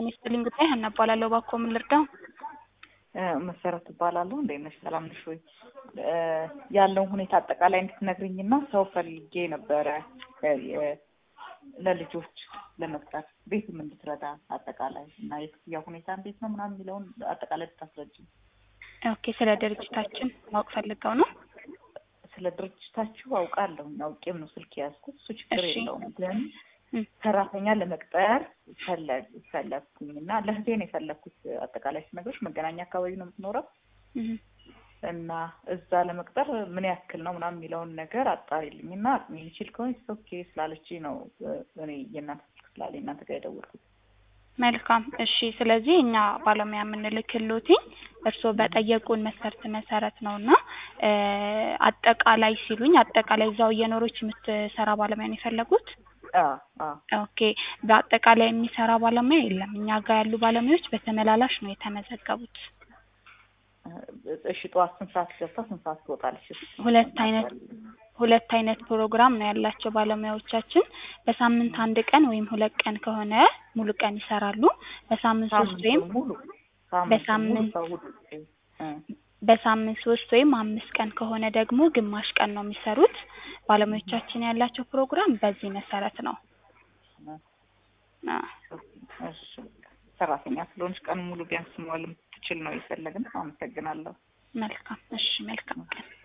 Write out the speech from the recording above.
ጤና ይስጥልኝ ጉዳይ ሀና እባላለሁ። እባክዎ ምን ልርዳው? መሰረት እባላለሁ። እንዴት ነሽ? ሰላም ነሽ ወይ? ያለውን ሁኔታ አጠቃላይ እንድትነግሪኝና ሰው ፈልጌ ነበረ ለልጆች ለመቅጠር ቤትም እንድትረዳ አጠቃላይ እና የክፍያ ሁኔታ እንዴት ነው ምናምን የሚለውን አጠቃላይ ብታስረጅኝ። ኦኬ፣ ስለ ድርጅታችን ማወቅ ፈልገው ነው? ስለ ድርጅታችሁ አውቃለሁ። አውቄም ነው ስልክ የያዝኩት። እሱ ችግር እሺ። የለውም ግን እም፣ ሰራተኛ ለመቅጠር ፈለግ ፈለግኩኝ እና ለህቴ ነው የፈለግኩት። አጠቃላይ ስነግሮች መገናኛ አካባቢ ነው የምትኖረው እም። እና እዛ ለመቅጠር ምን ያክል ነው ምናምን የሚለውን ነገር አጣሪልኝ እና አቅሜ የሚችል ከሆነ ኦኬ ስላለች ነው እኔ የእናንተ ስልክ ስላለ እናንተ ጋር የደወልኩት። መልካም እሺ። ስለዚህ እኛ ባለሙያ የምንልክሎት እርስዎ በጠየቁን መስፈርት መሰረት ነው እና እ አጠቃላይ ሲሉኝ አጠቃላይ እዛው እየኖረች የምትሰራ ባለሙያ ነው የፈለጉት? አዎ አዎ ኦኬ በአጠቃላይ የሚሰራ ባለሙያ የለም። እኛ ጋር ያሉ ባለሙያዎች በተመላላሽ ነው የተመዘገቡት። እሺ ጠዋት ስንት ሰዓት ገብታ ስንት ሰዓት ትወጣለች? ሁለት አይነት ሁለት አይነት ፕሮግራም ነው ያላቸው ባለሙያዎቻችን። በሳምንት አንድ ቀን ወይም ሁለት ቀን ከሆነ ሙሉ ቀን ይሰራሉ። በሳምንት ሶስት ወይም ሳምንቱን ሙሉ በሳምንት- ሳምንት ሙሉ እ በሳምንት ሶስት ወይም አምስት ቀን ከሆነ ደግሞ ግማሽ ቀን ነው የሚሰሩት። ባለሙያዎቻችን ያላቸው ፕሮግራም በዚህ መሰረት ነው። አዎ። እሺ ሰራተኛ ስለሆነች ቀን ሙሉ ቢያንስ መዋል የምትችል ነው የፈለግነው። አመሰግናለሁ። መልካም እሺ፣ መልካም ቀን